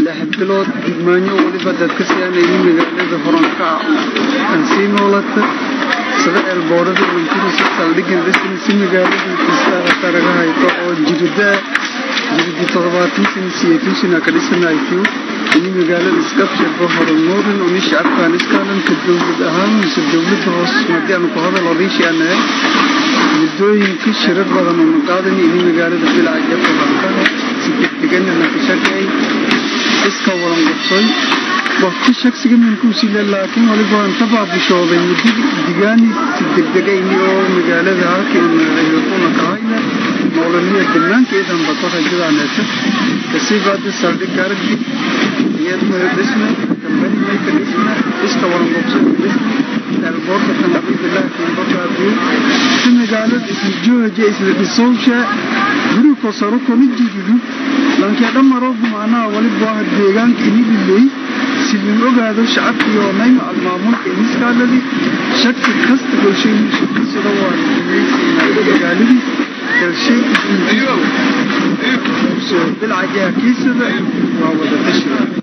lix bilood digmaanyo waliba dadka siyaanayni magaalada horanka aan sii noolata sida eelboorada mantirisa saldhigan dhisna si magaalada kiisaada taraga hayto oo jirida jiridi toddobaatan sana siyeetan sana ka dhisanaytiyo ini magaalada iskabshirba horumarin uni shacabkaan iskaalanka dowlad ahaan mise dowladda hoos madii aanu ku hadal odaysha anahay muddooyinka shirar badan oo naqaadan ini magaalada bilaaja horanka si degdegana naka shaqeey iska waran qabsoy waqti shaqsiga minkuusile laakiin waliba waan ka baabishooday muddi digaani si degdegayni oo magaalada halkiina kahayna nololiya dhammaankeedan bato rajadaaneeta kasiibaada saldhig aragti iyadmaya dhisna dambani mayka dhisna iska waran qabsoy dhisna eelboorka tanaabibilah kiinbakaadiyo si magaalada isla jooja isla dhisowsha guri kosaro kona jididu lankee dhammaroogu macnaha waliba waa deegaanka inililey silin ogaado shacabkiyo nayma almaamulka iniskaaladi shaki kasta golshaymusida waa magaaladii galshay bilcajaha kiisada waa wada tashiga